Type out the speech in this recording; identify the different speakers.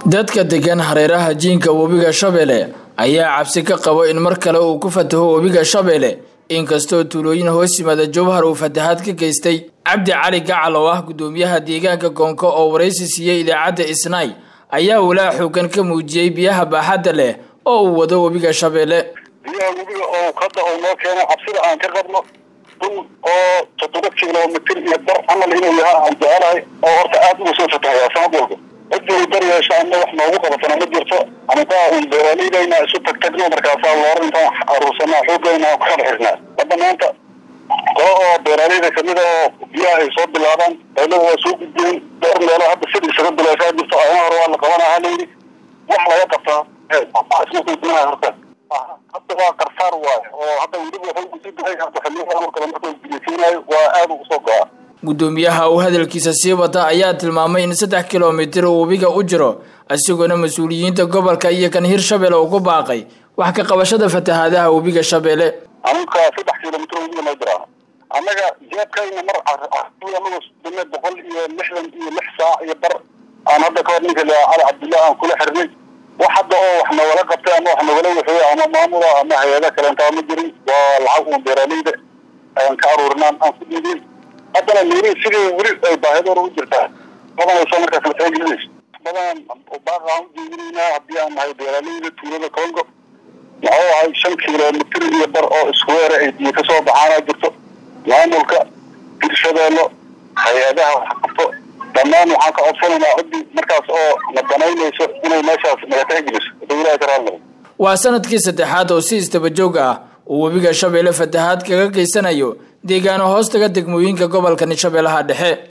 Speaker 1: dadka degan hareeraha jiinka webiga shabeelle ayaa cabsi ka qabo in mar kale uu ku fataho webiga shabeelle inkastoo tuulooyin hoos yimaada jowhar uu fatahaad ka geystay cabdi cali gacal oo ah guddoomiyaha deegaanka koonko oo waraysi siiyey idaacadda isnaay ayaa walaa xoogan ka muujiyey biyaha baaxadda leh oo uu wado webiga shabeelle
Speaker 2: biyaha webiga oo hadda oo noo keeno cabsida aan ka qabno dun oo toddoba kilomitir iyo bar camal inuu yahaa aan jecelahay oo horta aada uga soo fatahayaa sanad walba cidii dar yeesha ama wax noogu qabatana ma jirto anigaa un beeraaleydaynaa isu tagtagno markaasaa loor intaan aruursanaa xoogayna aan ku kala xirnaa hadda maanta qolo oo beeraaleyda kamid a oo biyaha ay soo bilaabaan dawlada waa soo gudbiyeen dhowr meelo hadda sid isaga bilaysaa jirto ayna hore waa la qabanaha layidhi wax laga qabtaa isma horta hadda waa karsaar waayo oo hadda weliba wuxuu usii dahay hadda xilliyaha mar kale markuu biyasiinayo waa aada ugu soo go-a
Speaker 1: guddoomiyaha uu hadalkiisa sii wata ayaa tilmaamay in saddex kilomitir uu webiga u jiro isagoona mas-uuliyiinta gobolka iyo kan hirshabelle uu ku baaqay wax ka qabashada fatahaadaha webiga shabeelle
Speaker 2: aninka saddex kilomitr webiga noo jiraan annaga jeebkayna mar anagu dime boqol iyo lixdan iyo lix saac iyo bar aan hadda kahor ninka la cali cabdillah aan kula xirnay wax hadda oo wax nagala qabtay ama wax nagala waxeey ama maamula ama hay-ada kaleentaa ma jirin waa lacag uun beeraaleyda ayaan ka aruurinaan aan ku dhiibin haddana miri sidii weli ay baahidoora u jirtaa badanayso markaas la taagelinayso badan baaqa aan ujeedinaynaa haddii aan nahay beeraaleyda tuulada congo muxuu ahay shan kilomitir iyo bar oo iskuweera ay biyo kasoo baxaana jirto maamulka hirshabeello hay-adaha wax qabto dhammaan waxaan ka codsanaynaa ciddii markaas oo na danaynayso inay meeshaas naga tixgeliso dawlaha karaalnimo
Speaker 1: waa sanadkii saddexaad oo si istabajoog ah uu webiga shabeelle fatahaad kaga geysanayo deegaano hoostaga degmooyinka gobolka shabeellaha dhexe